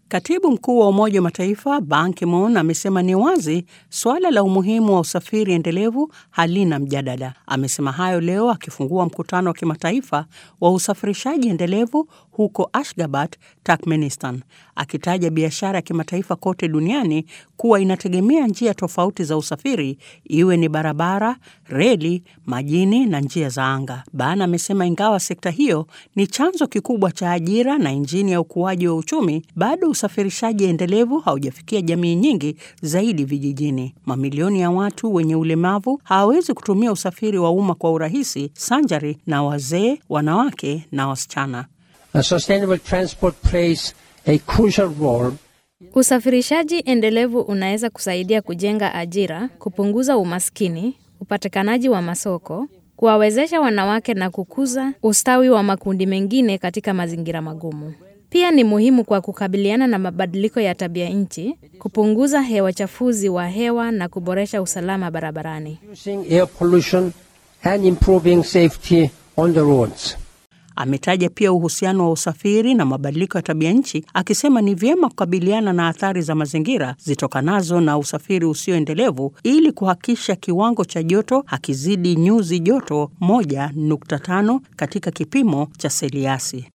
Katibu mkuu wa Umoja wa Mataifa Ban Ki-moon amesema ni wazi suala la umuhimu wa usafiri endelevu halina mjadala. Amesema hayo leo akifungua mkutano wa kimataifa wa usafirishaji endelevu huko Ashgabat, Turkmenistan, akitaja biashara ya kimataifa kote duniani kuwa inategemea njia tofauti za usafiri, iwe ni barabara, reli, majini na njia za anga. Ban amesema ingawa sekta hiyo ni chanzo kikubwa cha ajira na injini ya ukuaji wa uchumi, bado usafirishaji endelevu haujafikia jamii nyingi zaidi vijijini. Mamilioni ya watu wenye ulemavu hawawezi kutumia usafiri wa umma kwa urahisi, sanjari na wazee, wanawake na wasichana. A sustainable transport plays a crucial role Usafirishaji endelevu unaweza kusaidia kujenga ajira, kupunguza umaskini, upatikanaji wa masoko, kuwawezesha wanawake na kukuza ustawi wa makundi mengine katika mazingira magumu. Pia ni muhimu kwa kukabiliana na mabadiliko ya tabia nchi, kupunguza hewa chafuzi wa hewa na kuboresha usalama barabarani. reducing air pollution and improving safety on the roads. Ametaja pia uhusiano wa usafiri na mabadiliko ya tabia nchi, akisema ni vyema kukabiliana na athari za mazingira zitokanazo na usafiri usioendelevu ili kuhakikisha kiwango cha joto hakizidi nyuzi joto 1.5 katika kipimo cha seliasi.